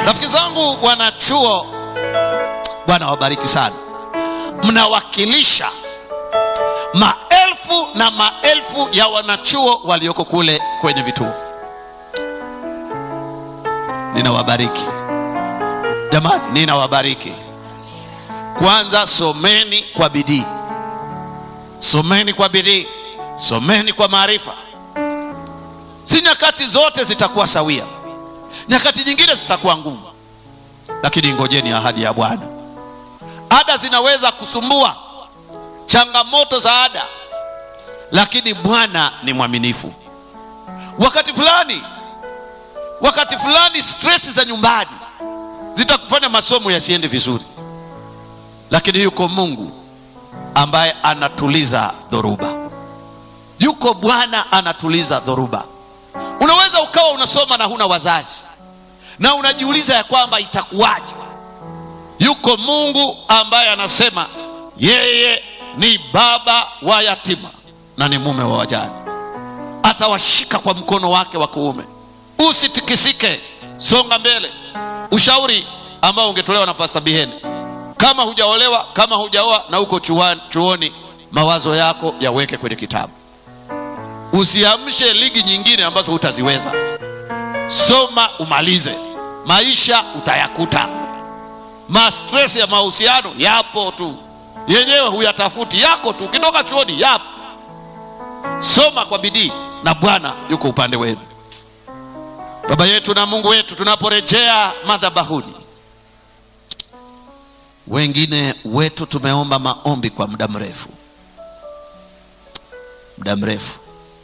rafiki zangu wanachuo bwana wabariki sana mnawakilisha maelfu na maelfu ya wanachuo walioko kule kwenye vituo ninawabariki jamani ninawabariki kwanza someni kwa bidii someni kwa bidii someni kwa maarifa si nyakati zote zitakuwa sawia nyakati nyingine zitakuwa ngumu lakini ngojeni ahadi ya bwana ada zinaweza kusumbua changamoto za ada lakini bwana ni mwaminifu wakati fulani wakati fulani stresi za nyumbani zitakufanya masomo yasiende vizuri lakini yuko mungu ambaye anatuliza dhoruba yuko bwana anatuliza dhoruba unaweza ukawa unasoma na huna wazazi na unajiuliza ya kwamba itakuwaje yuko mungu ambaye anasema yeye ni baba wa yatima na ni mume wa wajane atawashika kwa mkono wake wa kuume usitikisike songa mbele ushauri ambao ungetolewa na pasta biheni kama hujaolewa kama hujaoa na uko chuani, chuoni mawazo yako yaweke kwenye kitabu usiamshe ligi nyingine ambazo hutaziweza soma umalize maisha utayakuta mastres ya mahusiano yapo tu yenyewe huyatafuti yako tu ukitoka chuoni yapo soma kwa bidii na bwana yuko upande wenu baba yetu na mungu wetu tunaporejea madhabahuni wengine wetu tumeomba maombi kwa muda mrefu muda mrefu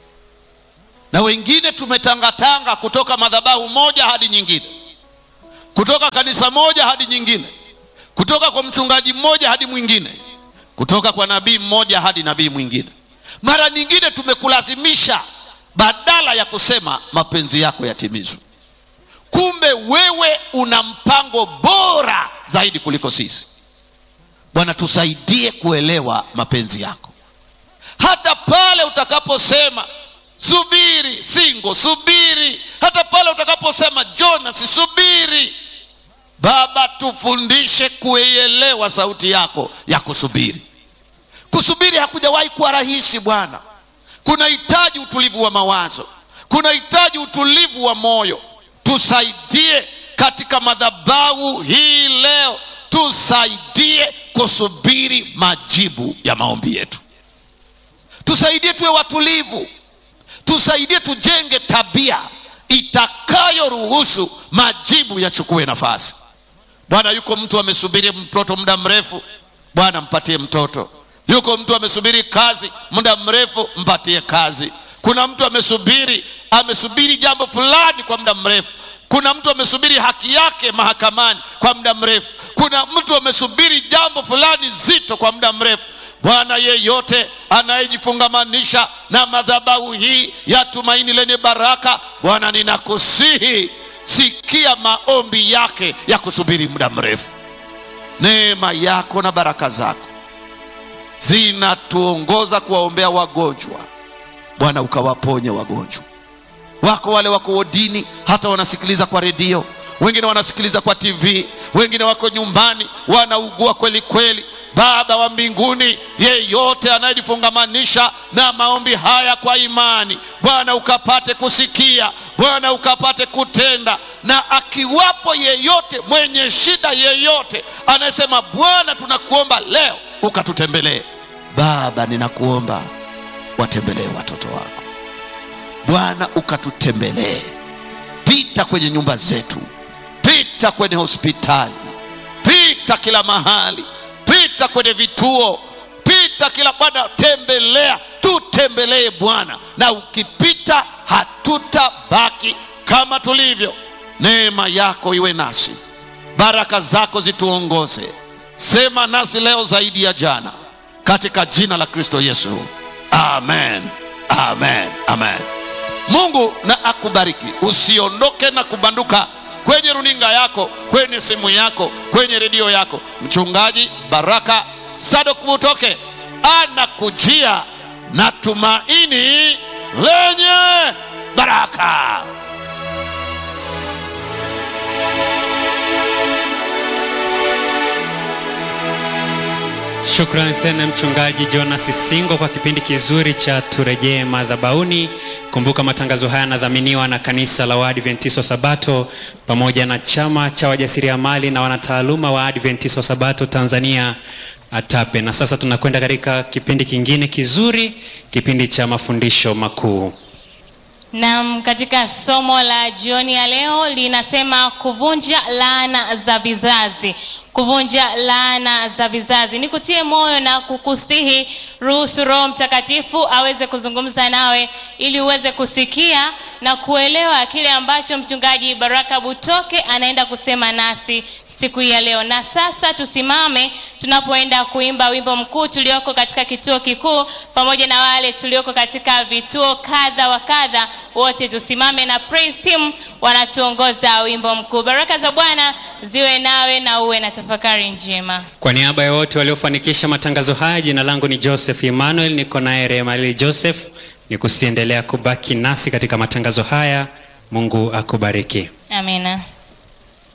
na wengine tumetangatanga kutoka madhabahu moja hadi nyingine kutoka kanisa moja hadi nyingine kutoka kwa mchungaji mmoja hadi mwingine kutoka kwa nabii mmoja hadi nabii mwingine mara nyingine tumekulazimisha badala ya kusema mapenzi yako yatimizwe kumbe wewe una mpango bora zaidi kuliko sisi bwana tusaidie kuelewa mapenzi yako hata pale utakaposema subiri singo subiri hata pale utakaposema jonas subiri baba tufundishe kuielewa sauti yako ya kusubiri kusubiri hakujawahi kuwa rahisi bwana kunahitaji utulivu wa mawazo kunahitaji utulivu wa moyo tusaidie katika madhabahu hii leo tusaidie kusubiri majibu ya maombi yetu tusaidie tuwe watulivu tusaidie tujenge tabia itakayoruhusu majibu yachukue nafasi bwana yuko mtu amesubiri mtoto muda mrefu bwana mpatie mtoto yuko mtu amesubiri kazi muda mrefu mpatie kazi kuna mtu amesubiri amesubiri jambo fulani kwa muda mrefu kuna mtu amesubiri haki yake mahakamani kwa muda mrefu kuna mtu amesubiri jambo fulani zito kwa muda mrefu bwana yeyote anayejifungamanisha na madhabahu hii ya tumaini lenye baraka bwana ninakusihi sikia maombi yake ya kusubiri muda mrefu neema yako na baraka zako zinatuongoza kuwaombea wagonjwa bwana ukawaponye wagonjwa wako wale wako wodini hata wanasikiliza kwa redio wengine wanasikiliza kwa tv wengine wako nyumbani wanaugua kweli kweli baba wa mbinguni yeyote anayejifungamanisha na maombi haya kwa imani bwana ukapate kusikia bwana ukapate kutenda na akiwapo yeyote mwenye shida yeyote anayesema bwana tunakuomba leo ukatutembelee baba ninakuomba watembelee watoto wako bwana ukatutembelee pita kwenye nyumba zetu pita kwenye hospitali pita kila mahali pita kwenye vituo pita kila bwana tembelea tutembelee bwana na ukipita hatutabaki kama tulivyo neema yako iwe nasi baraka zako zituongoze sema nasi leo zaidi ya jana katika jina la kristo yesu amen amen amen mungu na akubariki usiondoke na kubanduka kwenye runinga yako kwenye simu yako kwenye redio yako mchungaji baraka sadok mutoke anakujia na tumaini lenye baraka Shukrani sana mchungaji Jonas Singo kwa kipindi kizuri cha turejee madhabahuni. Kumbuka matangazo haya yanadhaminiwa na kanisa la Waadventista Sabato pamoja na chama cha wajasiriamali na wanataaluma wa Adventista Sabato Tanzania ATAPE. Na sasa tunakwenda katika kipindi kingine kizuri, kipindi cha mafundisho makuu. Naam, katika somo la jioni ya leo linasema kuvunja laana za vizazi. Kuvunja laana za vizazi. Nikutie moyo na kukusihi, ruhusu Roho Mtakatifu aweze kuzungumza nawe ili uweze kusikia na kuelewa kile ambacho mchungaji Baraka Butoke anaenda kusema nasi siku hii ya leo. Na sasa tusimame tunapoenda kuimba wimbo mkuu tulioko katika kituo kikuu pamoja na wale tulioko katika vituo kadha wa kadha, wote tusimame na praise team wanatuongoza wimbo mkuu. Baraka za Bwana ziwe nawe na uwe na tafakari njema. Kwa niaba ya wote waliofanikisha matangazo haya, jina langu ni Joseph Emmanuel, niko naye Remalili Joseph. Ni kusiendelea kubaki nasi katika matangazo haya. Mungu akubariki. Amina.